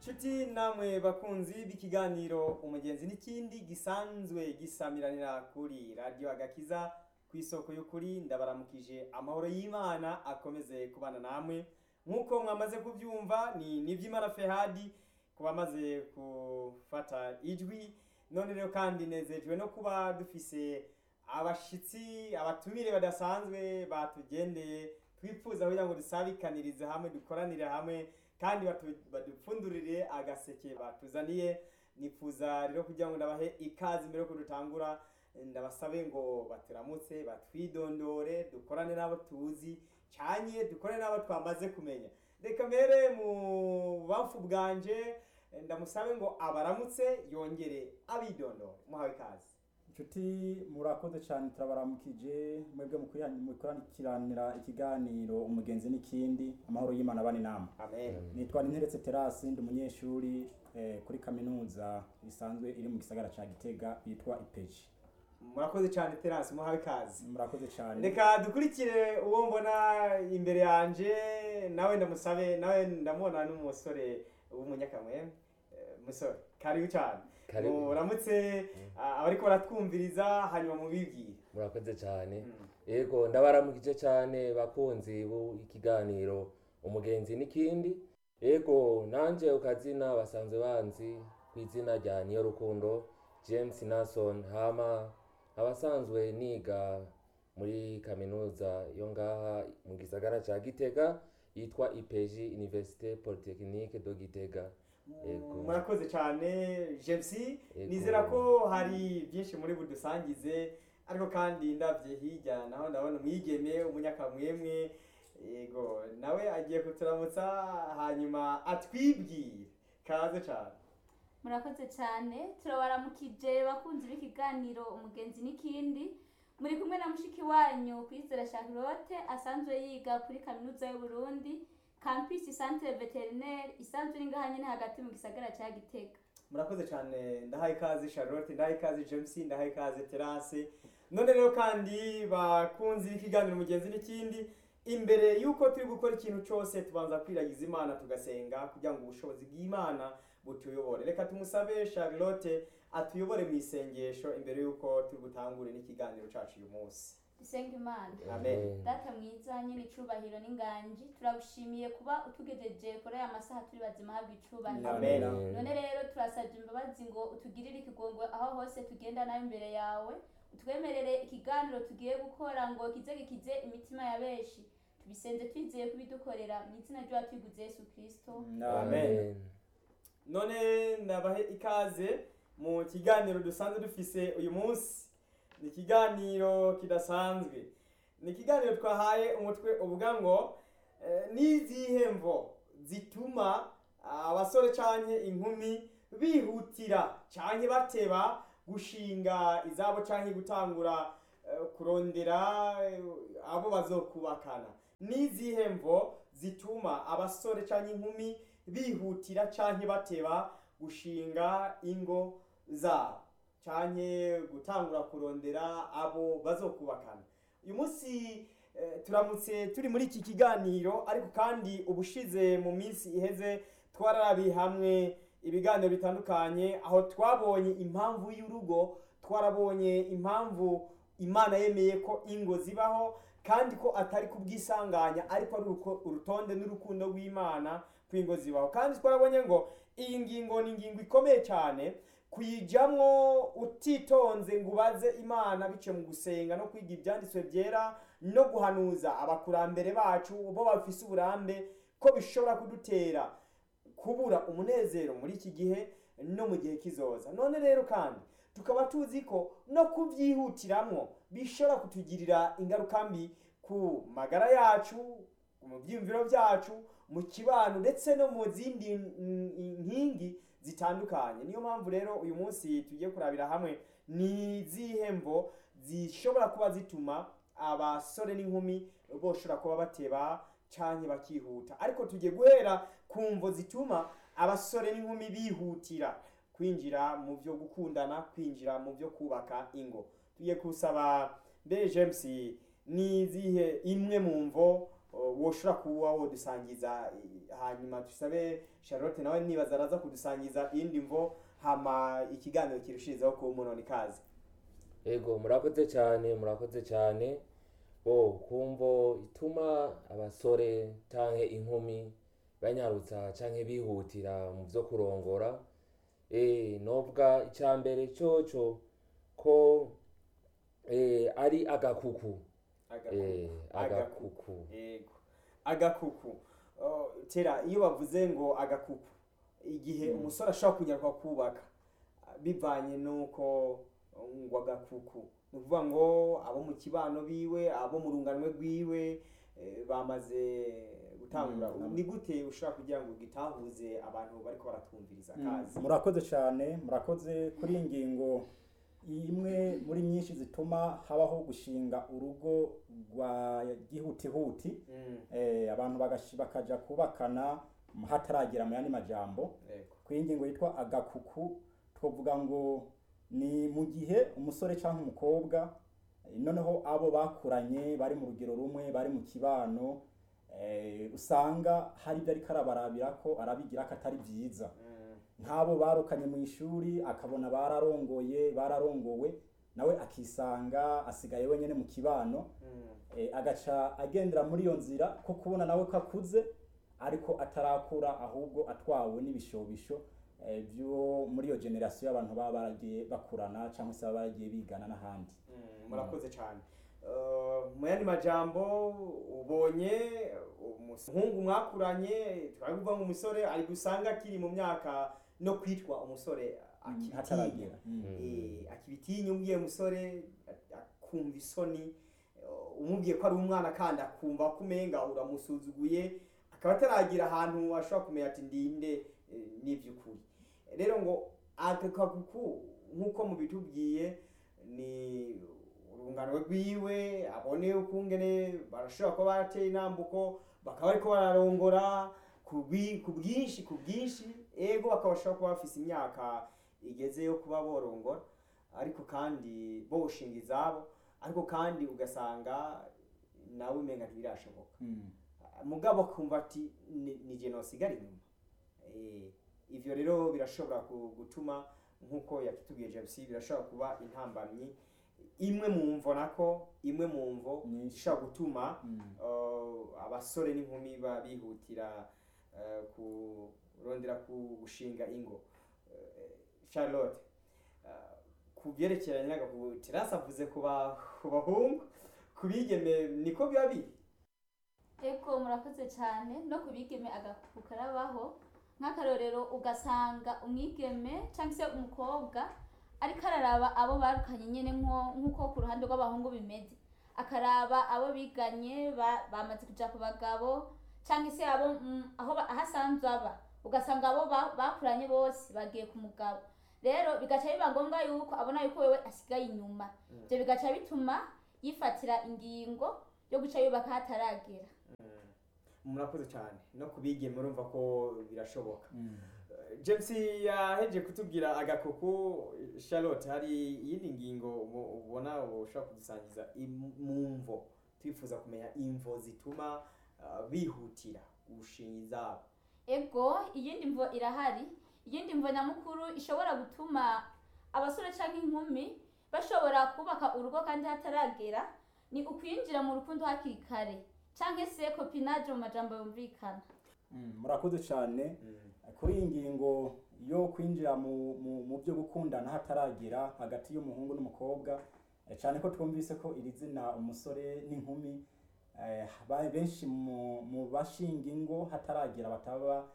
nshuti namwe bakunzi b'ikiganiro umugenzi n'ikindi gisanzwe gisamiranira kuri radiyo agakiza ku isoko y'ukuri ndabaramukije amahoro y'imana akomeze kubana namwe nk'uko mwamaze kubyumva ni niby'imana fehadi ku bamaze gufata ijwi none rero kandi nezejwe no kuba dufise abashitsi abatumire badasanzwe batugendeye twifuza kugira ngo dusabikanirize hamwe dukoranire hamwe kandi batu- badupfundurire agaseke batuzaniye nifuza rero kugira ngo ndabahe ikaze mbere yuko dutangura ndabasabe ngo baturamutse batwidondore dukorane n'abo tuzi canye dukorane n'abo twamaze kumenya reka mbere mu bamfu bwanje ndamusabe ngo abaramutse yongere abidondore muhawe ikaze inshuti murakoze cyane turabaramukije mwebwe mukurikiranira ikiganiro umugenzi n'ikindi amahoro y'imana bane nama amen nitwa ninteretse terasi ndi umunyeshuri eh, kuri kaminuza isanzwe iri mu gisagara ca gitega yitwa ipeji murakoze cyane terasi muhawe ikaze murakoze cyane reka dukurikire uwo mbona imbere yanje nawe ndamusabe nawe ndamubona n'umusore w'umunyakamwe Eh, musore karibu cyane Karibu. muramutse ah, abariko baratwumviriza hanyuma mubibwire murakoze cyane Mm. yego ndabaramukije cyane bakunzi b'ikiganiro umugenzi n'ikindi yego nanje ukazina basanzwe banzi ku izina rya niyo rukundo james nason hama abasanzwe niga muri kaminuza yo ngaha mu gisagara ca gitega yitwa ipeji université polytechnique de gitega Yego. murakoze cyane james Yego. nizera ko hari byinshi muri budusangize ariko kandi ndabye hirya naho ndabona umwigeme umunyakamwemwe yego nawe agiye kuturamutsa hanyuma atwibwire kaze cyane murakoze cyane turabaramukije bakunzi b'ikiganiro umugenzi n'ikindi muri kumwe na mushiki wanyu kwizera charlotte asanzwe yiga kuri kaminuza y'uburundi campus centre veterinaire isanzwe iri ngaha nyine hagati mu gisagara cya gitega murakoze cyane ndahaye ikaze charlotte ndahaye ikaze james ndahaye ikaze terase none rero kandi bakunzi b'ikiganiro mugenzi n'ikindi imbere y'uko turi gukora ikintu cyose tubanza kwiragiza imana tugasenga kugira ngo ubushobozi bw'imana butuyobore reka tumusabe charlotte atuyobore mu isengesho imbere y'uko turi butangure n'ikiganiro cyacu uyu munsi dusenga imana Amen. data mwiza nyine icubahiro n'inganji turagushimiye kuba utugejeje kuri aya masaha turi bazima habwa icubahiro Amen. none rero turasabye imbabazi ngo utugirire ikigongo aho hose tugenda nawe imbere yawe utwemerere ikiganiro tugiye gukora ngo kize gikize imitima ya benshi tubisenze twizeye kubidukorera mu izina ry'uwa twiguze yesu kirisito Amen. none ndabahe ikaze mu kiganiro dusanzwe dufise uyu munsi ni ikiganiro kidasanzwe ni ikiganiro twahaye umutwe uvuga ngo eh, n'izihe mvo zituma abasore canke inkumi bihutira canke bateba gushinga izabo canke gutangura eh, kurondera eh, abo bazokubakana n'izihe mvo zituma abasore canke inkumi bihutira canke bateba gushinga ingo zabo canke gutangura kurondera abo bazokubakana uyu munsi eh, turamutse turi muri iki kiganiro ariko kandi ubushize mu minsi iheze twararabiye hamwe ibiganiro bitandukanye aho twabonye impamvu y'urugo twarabonye impamvu imana yemeye ko ingo zibaho kandi ko atari kubwisanganya ariko ari uruko- urutonde n'urukundo rw'imana kw'ingo zibaho kandi twarabonye ngo iyi ngingo ni ingingo ikomeye cyane kuyijamwo utitonze ngo ubaze imana biciye mu gusenga no kwiga ibyanditswe byera no guhanuza abakurambere bacu bo bafise uburambe ko bishobora kudutera kubura umunezero muri iki gihe no mu gihe kizoza none rero kandi tukaba tuzi ko no kubyihutiramwo bishobora kutugirira ingaruka mbi ku magara yacu mu byiyumviro byacu mu kibano ndetse no mu zindi mm, nkingi zitandukanye niyo mpamvu rero uyu munsi tugiye kurabira hamwe ni izihe mvo zishobora kuba zituma abasore n'inkumi boshobora kuba bateba canke bakihuta ariko tugiye guhera ku mvo zituma abasore n'inkumi bihutira kwinjira mu byo gukundana kwinjira mu byo kubaka ingo tugiye kusaba mbere james ni izihe imwe mu mvo uh, woshobora kuba wodusangiza i- hanyuma tusabe charlotte nawe nibaza araza kudusangiza iyindi mvo hama ikiganiro kirushirizaho kuba umunoni ikaze ego murakoze cyane murakoze cyane bo kumvo ituma abasore canke inkumi banyarutsa canke bihutira mu vyo kurongora eh nobwa icya mbere coco ko eh ari agakuku eh agakuku Yego. Agakuku. Oh, tera iyo bavuze ngo agakuku igihe Mm. umusore ashobora kunyaruka kubaka bivanye nuko ngo agakuku ni ukuvuga ngo abo mu kibano biwe abo mu runganwe rwiwe eh, bamaze gutangura Mm. ni gute ushobora kugira ngo gitahuze abantu bariko baratwumviriza kazi murakoze cyane murakoze kuri iyi ngingo imwe muri nyinshi zituma habaho gushinga urugo rwa gihutihuti Mm, eh, abantu bagashi- bakaja kubakana hataragera mu yandi majambo yego. ku iyi ngingo yitwa agakuku twavuga ngo ni mu gihe umusore cyangwa umukobwa eh, noneho abo bakuranye bari mu rugero rumwe bari mu kibano eh, usanga hari ibyo ariko arabarabira ko arabigira ko atari byiza Mm, nk'abo barukanye mu ishuri akabona bararongoye bararongowe nawe akisanga asigaye wenyine mu kibano mm, eh, agaca agendera muri iyo nzira ko kubona nawe ko akuze ariko atarakura ahubwo atwawe n'ibishobisho eh, byo muri iyo generasiyo y'abantu baba baragiye bakurana cyangwa se baba baragiye bigana n'ahandi Mm, murakoze cyane Uh, mu yandi majambo ubonye umuhungu mwakuranye twavuga ngo umusore ari gusanga akiri mu myaka no kwitwa umusore akibitinya hataragera Mm. Eh, akibitinya umubwiye umusore a- akumva isoni uh, umubwiye ko ari umwana kandi akumva ko umenga uramusuzuguye akaba ataragira ahantu ashobora kumenya ati ndinde eh, n'ivy'ukuri rero ngo aka kaguku nk'uko mubitubwiye ni urungano rwiwe abone ukungene barashobora kuba barateye intambuko bakaba bariko bararongora ku bwi- ku bwinshi ku bwinshi ego bakaba bashobora kuba bafise imyaka igeze yo kuba borongora ariko kandi boshinga izabo ariko kandi ugasanga nawe umenga ntibirashoboka Mm. mugabo kumva ati "Ni- ni je nosigara inyuma Eh, ivyo rero birashobora ku- gutuma nk'uko yakitubwiye james birashobora kuba intambamyi imwe mu mvo nako imwe mu mvo Nyinshi. ishobora gutuma Mm. uh, abasore n'inkumi ba- bihutira uh, kurondera ku gushinga ingo Uh, charlotte uh, ku byerekeranye n'agakubu terasi avuze ku ba- ku bahungu ku bigeme niko biba biri ego murakoze cyane no ku bigeme agakuku karabaho nk'akarorero ugasanga umwigeme cyangwa se umukobwa ariko araraba abo barukanye nyine nko- nk'uko ku ruhande rw'abahungu bimeze akaraba abo biganye ba- bamaze kuja ku bagabo cyangwa se abo mm, aho ba- aho asanzwe aba ugasanga abo ba- bakuranye bose bagiye ku mugabo rero bigaca biba ngombwa yuko abona yuko wewe asigaye inyuma ibyo bigaca bituma yifatira ingingo yo guca yubaka hataragera murakoze cyane no ku bigeme urumva ko birashoboka Mm. james yaheje kutubwira agakuku charlotte hari iyindi ngingo ubu- ubona ushobora kudusangiza im- mu mvo twifuza kumenya imvo zituma uh, bihutira gushinga izabo ego iyindi mvo irahari iyindi mvo nyamukuru ishobora gutuma abasore cyangwa inkumi bashobora kubaka urugo kandi hataragera ni ukwinjira mu rukundo hakiri kare cyangwa se kopinaje mu majambo yumvikana Mm. murakoze cyane kuri iyi ngingo yo kwinjira mu, mu, mu byo gukundana hataragera hagati y'umuhungu n'umukobwa eh, cyane ko twumvise ko iri zina umusore n'inkumi eh, ba- benshi mu, mu bashinga ingo hataragera bataba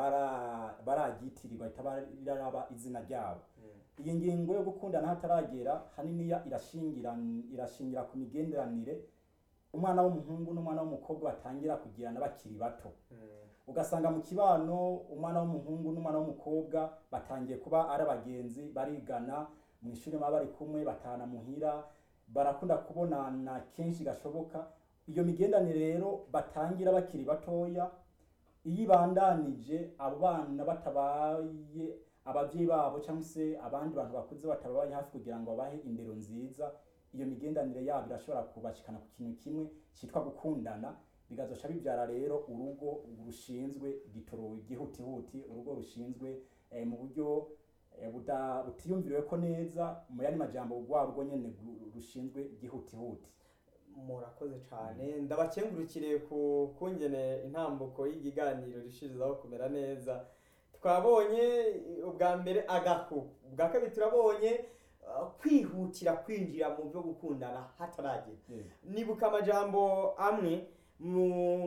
bara- baragitirirwa itaba riraba izina ryabo iyi ngingo yo gukundana hataragera haniniya irashingira irashingira ku migenderanire umwana w'umuhungu n'umwana w'umukobwa batangira kugirana bakiri bato ugasanga mu kibano umwana w'umuhungu n'umwana w'umukobwa batangiye kuba ari abagenzi barigana mu ishuri baba bari kumwe batahana muhira barakunda kubonana kenshi gashoboka iyo migendanire rero batangira bakiri batoya iyo ibandanije abo bana batabaye ababyeyi babo cyangwa se abandi bantu bakuze batabaye hafi kugira ngo babahe indero nziza iyo migendanire yabo irashobora kubashikana ku kintu kimwe cyitwa gukundana bigazoca bibyara rero urugo rushinzwe gitoro gihutihuti urugo rushinzwe eh, mu buryo eh, buda- butiyumviriwe ko neza mu yandi majambo rwa rugo nyene gu- rushinzwe gihutihuti murakoze cyane ndabakengurukire ku kungene intambuko y'ikiganiro rishirizaho kumera neza twabonye ubwa mbere agahu ubwa kabiri turabonye uh, kwihutira kwinjira mu byo gukundana hataragera nibuka amajambo amwe mu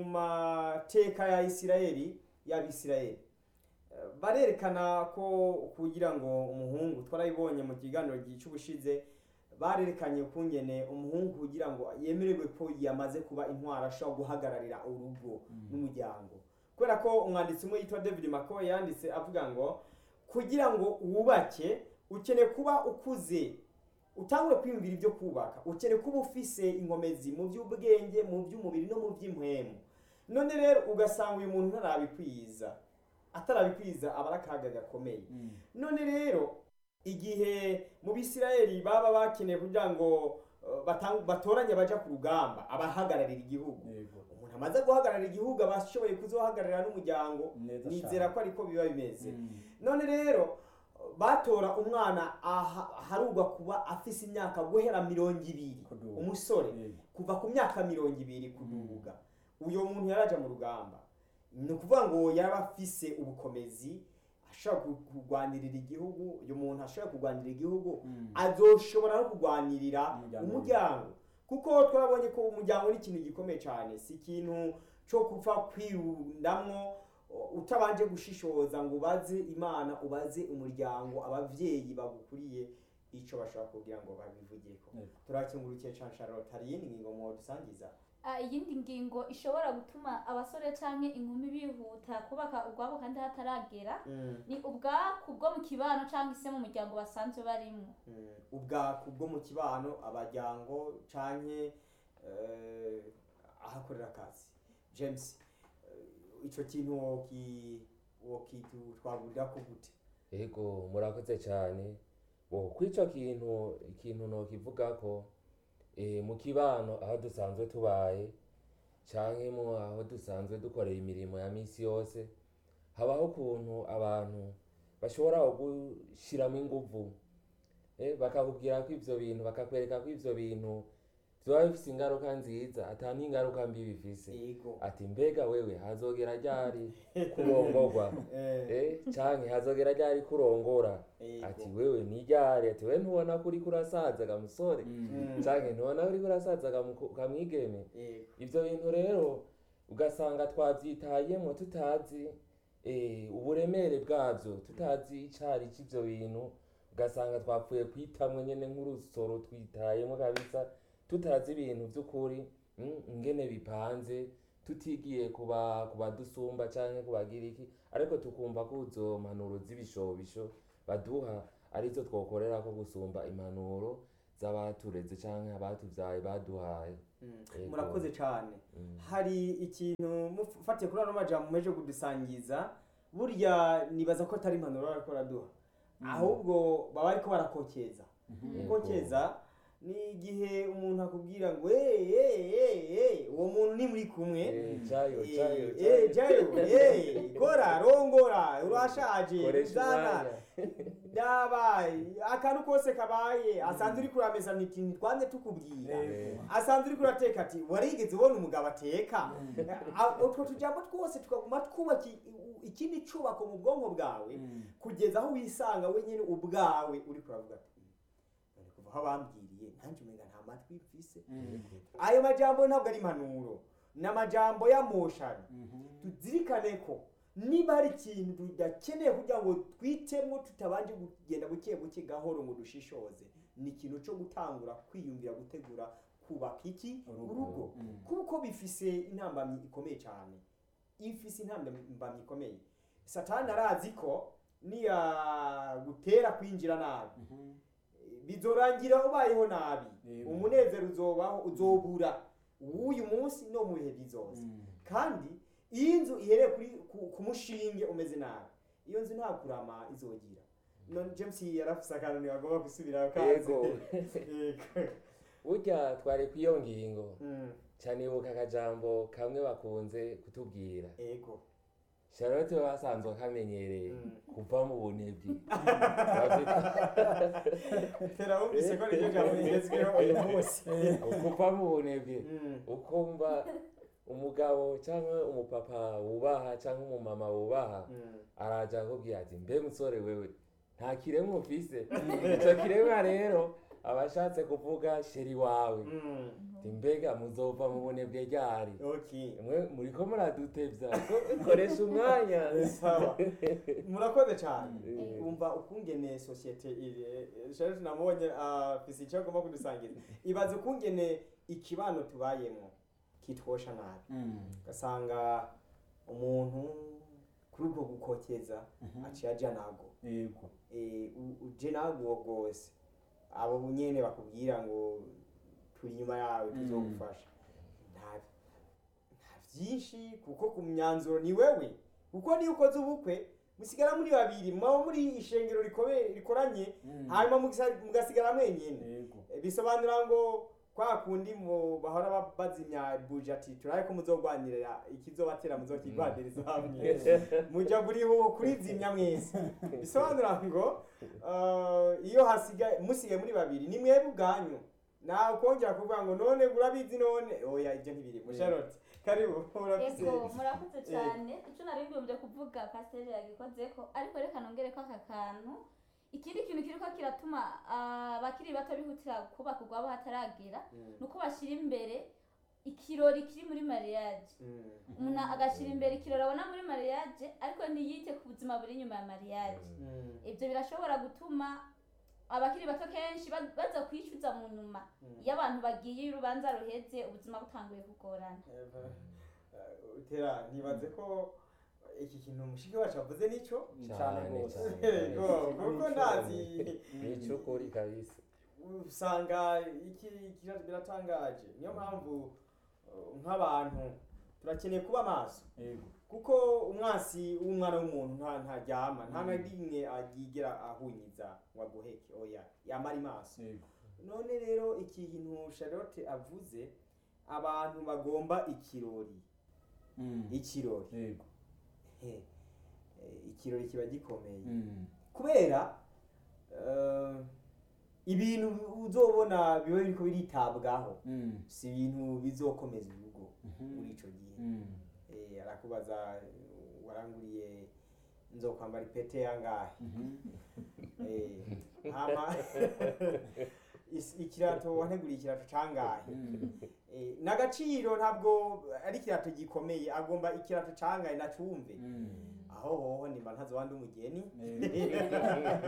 mateka ya isirayeli y'abisirayeli Eh, barerekana ko kugira ngo umuhungu twarabibonye mu kiganiro cy'ubushize barerekanye ukungene umuhungu kugira ngo yemererwe ko yamaze kuba intwara ashobora guhagararira urugo n'umuryango kubera ko umwanditsi umwe yitwa david mako yanditse avuga ngo kugira ngo wubake ukeneye kuba ukuze utangure kwiyumvira ibyo kubaka ukeneye kuba ufise inkomezi mu by'ubwenge mu by'umubiri no mu by'impwemu none rero ugasanga uyu muntu ntarabikwiza atarabikwiza aba ari akaga gakomeye none rero igihe mu bisirayeli baba bakeneye kugira ngo uh, batang- batoranye baja ku rugamba abahagararira igihugu Yego. umuntu amaze guhagararira igihugu aba ashoboye kuzohagararira n'umuryango Neza nizera cane. ko ariko biba bimeze Mm. none rero batora umwana aha- aharugwa kuba afise imyaka guhera mirongo ibiri Kuduga. umusore Yego. kuva ku myaka mirongo ibiri kuduga uyo muntu yaraja mu rugamba ni ukuvuga ngo yaba afise ubukomezi ashobora ku- kurwanirira igihugu uyu muntu ashobora kurwanirira igihugu Mm. azoshobora no kurwanirira Umuryango. umuryango kuko twabonye ko umuryango ni ikintu gikomeye cyane si ikintu cyo gupfa kwirundamwo uh, utabanje gushishoza ngo ubaze imana ubaze umuryango abavyeyi bagukuriye ico bashobora kugira ngo babivugeko Yego. turakengurukiye cane Charlotte hari iyindi ngingo mwodusangiza Ah, iyindi ngingo ishobora gutuma abasore canke inkumi bihuta kubaka ubwabo kandi hataragera Mm, ni ubwaku bwo mu kibano cyangwa se mu muryango basanzwe barimo mm. ubwaku bwo mu kibano abajyango canke eh, ahakorera akazi james eh, ico kintu woki wokitwagurira gute Ego murakoze cyane bo kw'ico kintu ikintu nokivuga ko e, mu kibano aho dusanzwe tubaye canke mu aho dusanzwe dukorera imirimo ya misi yose habaho ukuntu abantu bashobora gushiramo inguvu eh, bakakubwira ko ivyo bintu bakakwereka ko ivyo bintu vyoba bifise ingaruka nziza ata n'ingaruka mbi bifise yego ati mbega wewe hazogera ryari kurongorwa Eh, eh canke hazogera ryari kurongora yego. ati wewe ni ryari ati wewe ntubona ko uriko urasaza ga musore Mm, canke ntubona ko uriko urasaza ga muko- ga mwigeme yego. ivyo bintu rero ugasanga twavyitayemwo tutazi eh, uburemere bwavyo tutazi icari c'ivyo bintu ugasanga twapfuye kwitamwe nyene nk'urusoro twitayemwo kabisa tutazi ibintu vy'ukuri mm, ingene bipanze tutigiye kuba kubadusumba canke kubagira iki ariko tukumva ko izo mpanuro z'ibishobisho baduha arizo twokorera ko gusumba impanuro z'abatureze canke abatuvyaye baduhaye Mm, Yego. murakoze cane Mm. hari ikintu mufatiye kuri ano majambo mumeje kudusangiza burya nibaza ko atari impanuro bariko baraduha ahubwo baba bariko barakokeza Yego. gukokeza ni igihe umuntu akubwira ngo "Eh, eh, eh, eh," uwo muntu ni muri kumwe Eh, jayo jayo Eh, eh, jayo eh, kora rongora urashaje koresha uzana umwanya dabaye akantu kose kabaye asanzwe uri kurameza niti ntitwanze tukubwira Yego. asanzwe uri kurateka ati warigeze ubona umugabo ateka A- utwo tujambo twose tukaguma twubaka i- i- ikindi cubako mu bwonko bwawe Mm. kugeza aho wisanga wenyine ubwawe uri kuravuga ati "Mm, none kuva aho bambwiriye nanjye umenga nta matwi mfise Mm. ayo majambo ntabwo ari impanuro ni amajambo y'amoshano Mhm. tuzirikane ko niba hari ikintu tudakeneye kugira ngo twitemo tutabanje kugenda buke buke gahoro ngo dushishoze ni ikintu cyo gutangura kwiyumvira gutegura kubaka iki Urugo. urugo Mm. kuko bifise intambamyi ikomeye cyane ifise intambamyi ikomeye satani arazi ko niyagutera kwinjira nabi Mhm. bizorangira ubayeho nabi Yego. umunezero uzobaho uzobura w'uyu munsi no mu bihe bizoza Mm. kandi iyo inzu ihereye kuri ku- ku mushinge umeze nabi iyo nzu nta kurama izogira none james yarafise akantu ntibagomba gusubirayo kaze Yego. Yego. burya twari kw'iyo ngingo Mm, canibuka akajambo kamwe bakunze kutubwira ego charlotte we basanzwe akamenyereye Mm. kuva mu bunebwe tera wumvise ko niryo jambo rigezweho uyu munsi kuva mu bunebwe Mm. ukumva umugabo cyangwa umupapa wubaha cyangwa umumama wubaha Mm. araja akubwira ati mbe musore wewe nta kiremwa ufise ico kiremwa rero aba ashatse kuvuga sheri wawe Mm. ati mbega muzova mu bunebwe ryari okay mwe muriko muradutevya ko- koresha umwanya sawa murakoze cyane Mm. umva ukungene sosiyete iri Charlotte namubonye afise icyo agomba kudusangiza ibaze ukungene ikibano tubayemo kitwosha nabi Mm. ugasanga umuntu kuri ubwo gukokeza Mhm. aciye aja nago yego Eh, u- uje nago rwose abo nyene bakubwira ngo turi inyuma yawe Mm. tuzogufasha nta nta byinshi kuko ku myanzuro ni wewe kuko niyo ukoze ubukwe musigara muri babiri mwaba muri ishengero rikome- rikoranye Mm. hanyuma mugisa- mugasigara mwenyine yego Eh, bisobanura ngo kwa kundi mu bahora ba- bazimya buje ati turabe ko muzogwanirira ikizobatera muzokigwaniriza hamwe muja buri ho kurizimya mwese bisobanura ngo uh, iyo hasigaye musigaye muri babiri ni mwebwe ubwanyu nawe kongera kuvuga ngo none urabizi none oya ibyo ntibirimo Charlotte karibu urafise ego murakoze cyane icyo nari mbibumbye kuvuga pasiteri yagikozeko ariko reka nongere ko aka kantu ikindi kintu kiriko kiratuma ah, abakiri bato bihutira kubaka urwabo hataragera Mm, ni uko bashyira imbere ikirori kiri muri mariage mm, umuntu agashyira imbere ikirori abona muri mariage ariko ntiyite ku buzima buri inyuma ya mariage mm, ibyo birashobora gutuma abakiri bato kenshi ba- baza kwicuza mu nyuma mm. iyo abantu bagiye iyo urubanza ruheze ubuzima butanguye kugorana Eva, uh, tera ntibaze ko iki kintu mushiki wacu avuze nicyo cyane Cyane, rwose cyane. Ego, kuko ndazi nicukuri kabisa usanga iki kira- biratangaje niyo mpamvu uh, nk'abantu turakeneye kuba maso yego kuko umwansi w'umwana w'umuntu nta ntaryama nta na rimwe yigera ahunyiza ngo aguheke oya yamara maso yego none rero iki kintu Charlotte avuze abantu bagomba ikirori Mm. ikirori yego he eh, ikirori kiba gikomeye Mm. kubera eh, ibintu uzobona biba biriko biritabwaho Mm. si ibintu bizokomeza urugo Mhm. muri ico gihe Mm. Eh, arakubaza eh, waranguriye nzokwambara ipete yangahe Mhm. Eh, hama is- ikirato wanteguriye ikirato cangahe Mm. Eh, n'agaciro ntabwo ari ikirato gikomeye agomba ikirato cangahe nacumve Mm. aho hoho nimba ntazowandi umugeni Yego.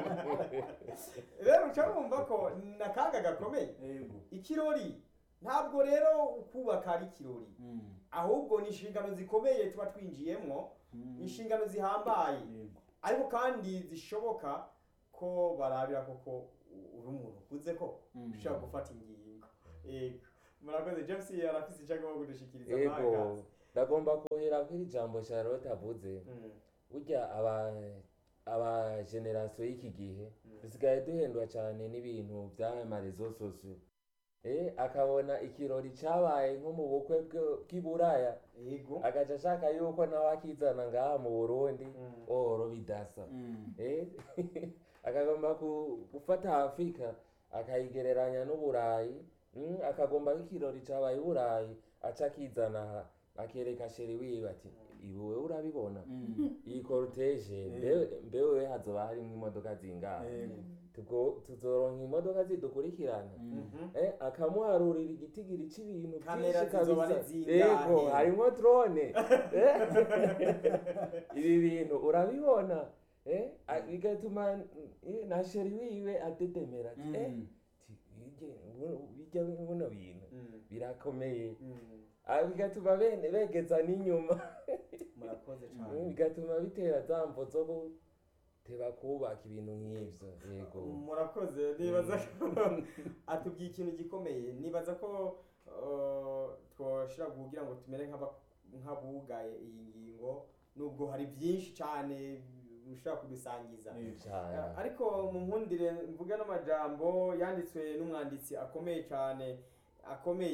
rero uca wumva ko ni akaga gakomeye yego ikirori ntabwo rero ukubaka ari ikirori Mm. ahubwo ni inshingano zikomeye tuba twinjiyemwo Mm. inshingano zihambaye yego ariko kandi zishoboka ko barabira koko u- uri umuntu ukuze ko Mm. ushobora gufata ingingo yego murakoze james arafise icyo agomba kudushikiriza ego mwagazi. ndagomba kuhera kuri ijambo charlotte avuze Mm, burya aba aba generasiyo y'iki gihe Mm. dusigaye duhendwa cyane n'ibintu by'amarezo sosiyo eh akabona ikirori cyabaye nko mu bukwe bwe- bw'i buraya yego agaca ashaka yuko nawe akizana ngaha mu burundi Mm. oro bidasa Mm. eh akagomba ku- gufata afurika akayigereranya n'uburayi mm, akagomba nk'ikirori cyabaye i burayi aca akizana aha, akereka sheri wiwe ati ibuwe urabibona Mm. iyi korutege Eh. mbewe hazoba harimo imodoka zingahe yego Tugo- tuzoronka imodoka zidukurikirana Mm. Mhm. eh, akamuharurira igitigiri c'ibintu Kamera vyinshi zizoba kabisa. ari zingahe? yego harimwo drone Eh? ibi bintu urabibona eh? a- bigatuma eh, na sheri wiwe adedemera ati, eh, Mm. ti- birya- buno- birya buno bintu Mm, birakomeye mm. Ah, bigatuma bene begeza n'inyuma murakoze Mm, cyane bigatuma bitera za mvo zo guteba kubaka ibintu nk'ivyo yego murakoze nibaza ko atubwiye ikintu gikomeye nibaza ko uh, twoshira kugira ngo tumere nk'aba- nk'abugaye iyi ngingo nubwo hari byinshi cyane ushobora kudusangiza Yego. cane Uh, ariko mu nkundire mvuga n'amajambo yanditswe n'umwanditsi akomeye cyane akomeye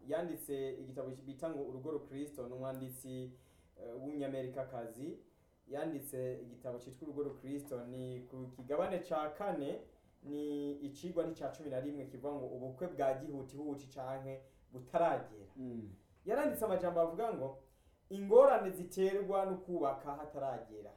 yanditse igitabo bita ngo urugo rukristo ni umwanditsi eh, w'umunyamerikakazi yanditse igitabo cyitwa urugo rukristo ni ku kigabane ca kane ni icigwa n'icya cumi na rimwe kivuga ngo ubukwe bwa gihutihuti canke butaragera Mm. yaranditse amajambo avuga ngo ingorane ziterwa no kubaka hataragera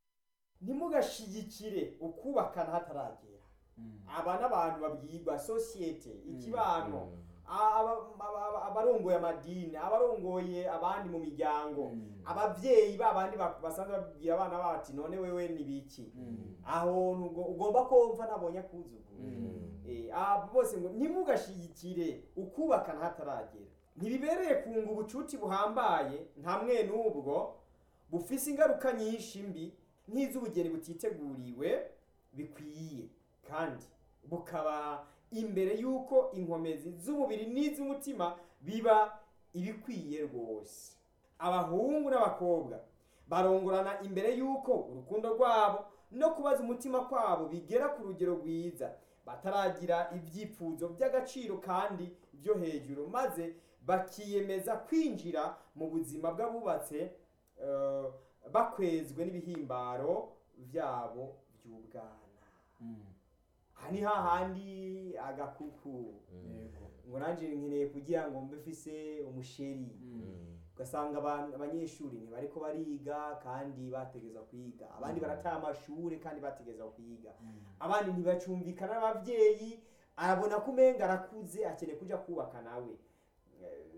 ntimugashigikire ukubakana hataragera Mm. aba n'abantu babwirwa sosiyete ikibano Mm. aba- aba- aba- abarongoye amadini abarongoye abandi mu miryango Mm. abavyeyi babandi ba- basanzwe babwira abana bati none wewe ni biki Mm. aho nugo- ugomba kumva ntabonye akuzuguru Mm. Eh, abo bose ngo ntimugashigikire ukubakana hataragera ntibibereye kunga ubucuti buhambaye nta mwe n'ubwo bufise ingaruka nyinshi mbi nk'iz'ubugeni butiteguriwe bikwiye kandi bukaba imbere y'uko inkomezi z'umubiri n'iz'umutima biba ibikwiye rwose abahungu n'abakobwa barongorana imbere y'uko urukundo rwabo no kubaza umutima kwabo bigera ku rugero rwiza bataragira ibyifuzo by'agaciro kandi byo hejuru maze bakiyemeza kwinjira mu buzima bw'abubatse eh, bakwezwe n'ibihimbaro byabo by'ubwana Mm. aha ni hahandi agakuku Yego. ngo nanjye nkeneye kugira ngo mbe mfise umusheri Mm. ugasanga abantu- abanyeshuri ntibariko bariga kandi bategeza kwiga abandi barataha amashuri kandi bategeza kwiga Mm. abandi ntibacumvikana n'abavyeyi arabona ko umenga arakuze akeneye kuja kubaka nawe Eh,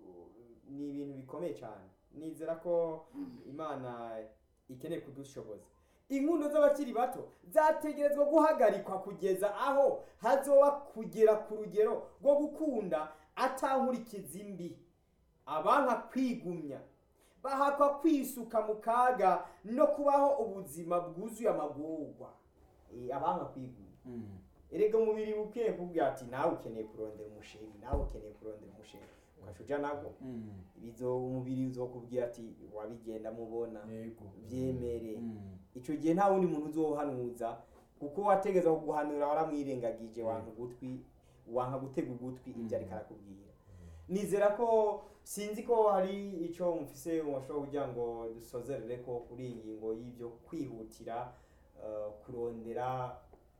ni ibintu bikomeye cyane nizera ko imana ikeneye kudushoboza inkundo z'abakiri bato zategerezwa guhagarikwa kugeza aho hazoba kugera ku rugero rwo gukunda atankurikiza imbi abanka kwigumya bahakwa kwisuka mu kaga no kubaho ubuzima bwuzuye amagorwa Eh, abanka kwigumya Mm. erega umubiri ukwiye kubwira ati nawe ukeneye kurondera umusheri nawe ukeneye kurondera umusheri ugaca uja nabwo Mm. bizo umubiri uzokubwira ati wabigenda mubona Yego. vyemere Mm. ico gihe nta wundi muntu uzohanuza kuko wategeza kuguhanura waramwirengagije wanka ugutwi wanka gutega ugutwi ibyo ariko arakubwira nizera ko sinzi ko hari ico mufise mushobora kugira ngo dusozerere ko kuri iyi ngingo y'ibyo kwihutira eh, kurondera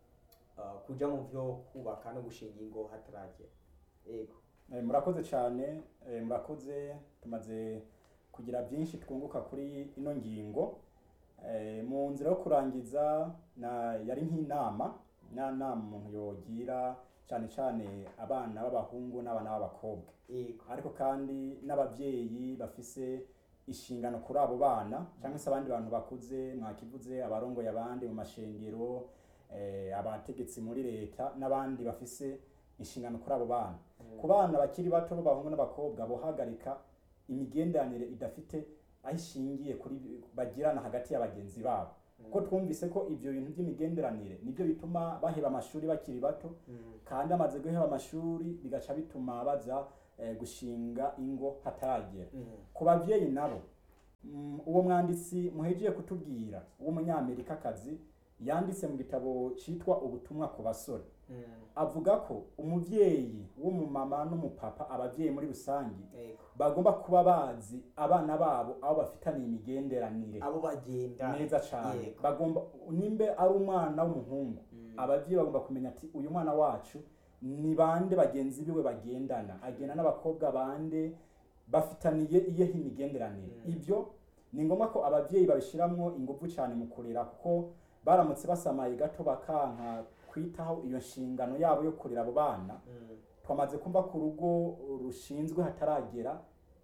eh, kuja mu vyo kubaka no gushinga ingo hataragera yego Eh, murakoze cyane eh, murakoze tumaze kugira byinshi twunguka kuri ino ngingo Eh, mu nzira yo kurangiza na yari nk'inama na nama umuntu yogira cyane cyane abana b'abahungu n'abana b'abakobwa yego ariko kandi n'ababyeyi bafise inshingano kuri abo bana cyangwa se abandi bantu bakuze mwakivuze abarongoye abandi mu mashengero eh, abategetsi muri leta n'abandi bafise inshingano kuri abo bana ku bana bakiri bato b'abahungu n'abakobwa bohagarika imigenderanire idafite aho ishingiye kuri bagirana hagati ya bagenzi babo kuko twumvise ko ibyo bintu by'imigenderanire nibyo bituma baheba amashuri bakiri bato kandi amaze guheba amashuri bigaca bituma baza eh, gushinga ingo hataragera ku babyeyi nabo mm, uwo mwanditsi muhejeje kutubwira w'umunyamerikakazi yanditse mu gitabo cyitwa ubutumwa ku basore avuga ko umubyeyi w'umumama n'umupapa ababyeyi muri rusange yego bagomba kuba bazi abana babo aho bafitaniye imigenderanire abo bagenda neza cyane Yego. bagomba nimbe ari umwana w'umuhungu ababyeyi bagomba kumenya ati uyu mwana wacu ni bande bagenzi biwe bagendana agenda n'abakobwa bande bafitaniye iyehe imigenderanire Mm. ibyo ni ngombwa ko ababyeyi babishyiramo ingufu cyane mu kurera kuko baramutse basamaye gato bakanka kwitaho iyo nshingano yabo yo kurera abo bana Mm. twamaze kumva ko urugo rushinzwe hataragera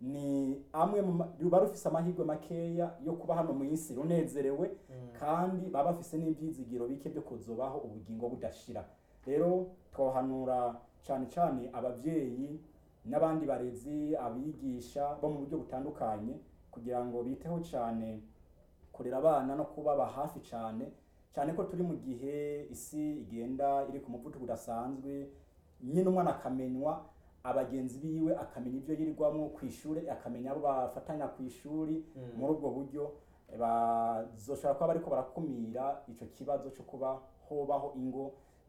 ni amwe mu ma- ruba rufise amahirwe makeya yo kuba hano mu isi runezerewe kandi baba bafise n'ibyizigiro bike byo kuzobaho ubugingo budashira rero twohanura cyane cyane ababyeyi n'abandi barezi abigisha bo mu buryo butandukanye kugira ngo biteho cyane kurera abana no kubaba hafi cyane cyane ko turi mu gihe isi igenda iri ku muvuduko udasanzwe nyine umwana akamenywa abagenzi biwe akamenya ibyo yirirwamo ku ishuri akamenya abo bafatanya ku ishuri Mm. muri ubwo buryo bazoshobora kuba bariko barakumira ico kibazo cyo kuba hobaho ingo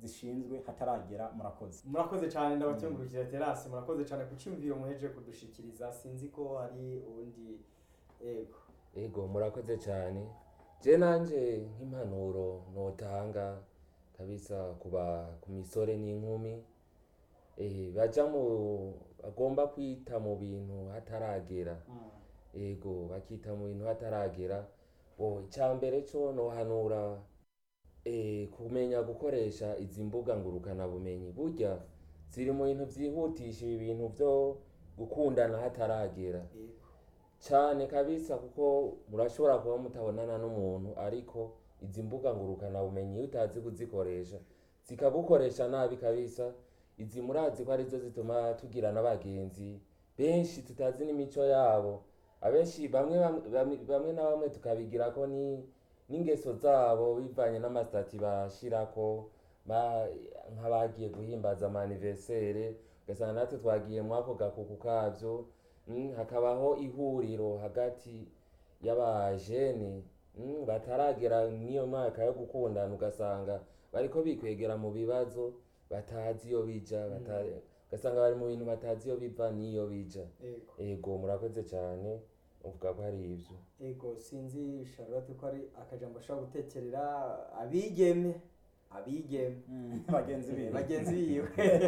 zishinzwe hataragera murakoze murakoze cyane ndabakengurukira terasi murakoze cyane ku cyumviro muheje kudushikiriza sinzi ko hari ubundi ego ego murakoze cyane je nanje nk'impanuro notanga kabisa kuba ku misore n'inkumi eh, baja mu bagomba kwita mu bintu hataragera ego bakita mu bintu hataragera bo icyambere cyo nohanura eh, kumenya gukoresha izi mbuga ngurukana bumenyi burya ziri mu bintu byihutisha ibi bintu byo gukundana hataragera ego cyane kabisa kuko murashobora kuba mutabonana n'umuntu ariko izi mbuga ngurukana bumenyi iyo utazi kuzikoresha zikagukoresha nabi kabisa izi murazi ko arizo zituma tugira n'abagenzi benshi tutazi n'imico yabo abenshi bamwe bamwe- bamwe bamwe na bamwe tukabigira ko ni n'ingeso zabo bivanye n'amasitati bashirako ba- nk'abagiye guhimbaza amaniversere ugasanga natwe twagiye muri ako gakuku kabyo Mm, hakabaho ihuriro hagati y'abajene mm, bataragera n'iyo mwaka yo gukundana ugasanga bariko bikwegera mu bibazo batazi iyo bija bata- ugasanga bari mu bintu batazi iyo biva n'iyo bija ego ego murakoze cyane uvuga ko hari ivyo ego sinzi charlotte ko ari akajambo ashobora gutekerera abigeme abigeme bagenzi biwe bagenzi biwe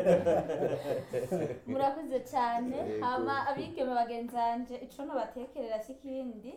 murakoze cyane Yego. hama abigeme bagenzi banje ico nobatekerera si ikindi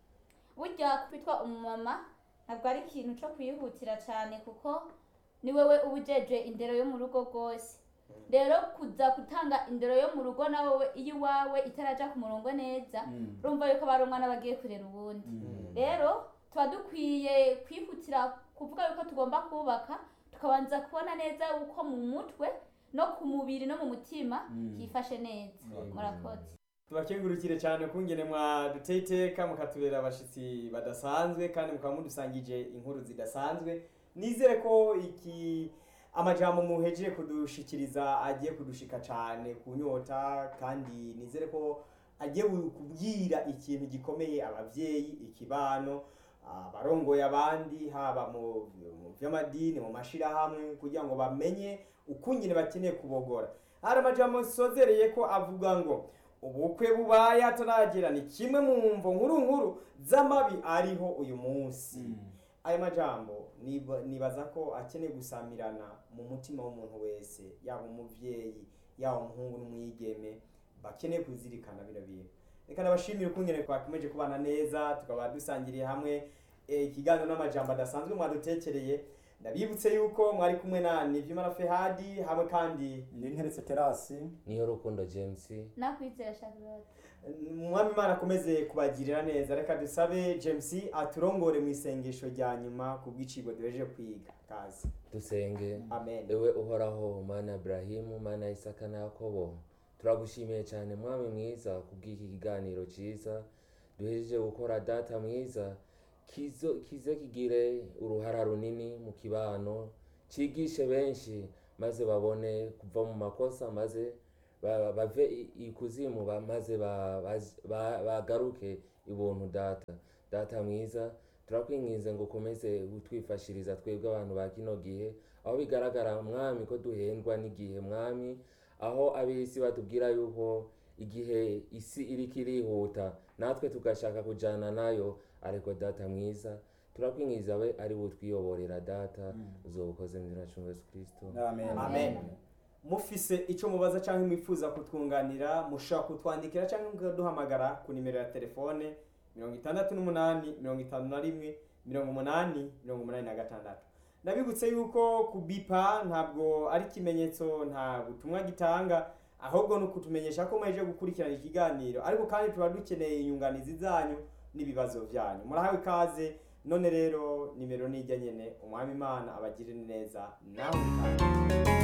burya kwitwa umumama ntabwo ari ikintu co kwihutira cyane kuko ni wewe uba ujejwe indero yo mu rugo rwose rero kuza gutanga indero yo mu rugo na wowe iyo iwawe itaraja ku murongo neza Mm. urumva yuko bari umwana bagiye kurera uwundi Mm. rero tuba dukwiye kwihutira kuvuga yuko tugomba kubaka tukabanza kubona neza uko mu mutwe no ku mubiri no mu mutima Mm. hifashe neza Mm. murakoze tubakengurukire cyane kungene mwaduteye iteka mukatubera abashitsi badasanzwe kandi mukaba mudusangije inkuru zidasanzwe nizere ko iki amajambo muhejeje kudushikiriza agiye kudushika cyane ku nyota kandi nizere ko agiye bu- kubwira ikintu gikomeye abavyeyi ikibano abarongoye abandi haba mu mu vy'amadini mu mashirahamwe kugira ngo bamenye ukungene bakeneye kubogora hari amajambo nsozereye ko avuga ngo ubukwe bubaye hataragera ni kimwe mu mvo nkuru nkuru z'amabi ariho uyu munsi Mm. ayo majambo niba- nibaza ko akeneye gusamirana mu mutima w'umuntu wese yaba umuvyeyi yaba umuhungu n'umwigeme bakeneye kuzirikana bino bintu reka nabashimire ukungene twakomeje kubana neza tukaba dusangiriye hamwe eh, ikiganiro n'amajambo adasanzwe mwadutekereye ndabibutse yuko mwari kumwe na nivyimana fehadi hamwe kandi ndi nteretse terasi niyo rukundo james nakwizera charlotte umwami imana akomeze kubagirira neza reka dusabe james aturongore mu isengesho rya nyuma ku bw'icigo duhejeje kwiga kazi dusenge amen ewe uhoraho mana Ibrahimu mana Isaka na Yakobo turagushimiye cyane mwami mwiza kubw'iki kiganiro cyiza duhejeje gukora data mwiza kizo kize kigire uruhara runini mu kibano cigishe benshi maze babone kuva mu makosa maze ba- bave i- ikuzimu ba- maze ba- baz- ba- bagaruke ibuntu data data mwiza turakwinginze ngo ukomeze utwifashiriza twebwe abantu ba kino gihe aho bigaragara mwami ko duhendwa n'igihe mwami aho ab'isi batubwira yuko igihe isi iriko irihuta natwe tugashaka kujana nayo ariko data mwiza turakwingiza we ari butwiyoborera data uzobukoze mu izina cy'umwami yesu kirisito amen amen mufise icyo mubaza cyangwa mwifuza kutwunganira mushobora kutwandikira cyangwa mukaduhamagara ku nimero ya telefone mirongo itandatu n'umunani mirongo itanu na rimwe mirongo umunani mirongo umunani na gatandatu ndabibutse yuko kubipa ntabwo ari ikimenyetso nta butumwa gitanga ahubwo ni ukutumenyesha ko muheje gukurikirana ikiganiro ariko kandi tuba dukeneye inyunganizi zanyu n'ibibazo byanyu murahawe ikaze none rero nimero nijya nyene umwami imana abagirire neza nawe ikaze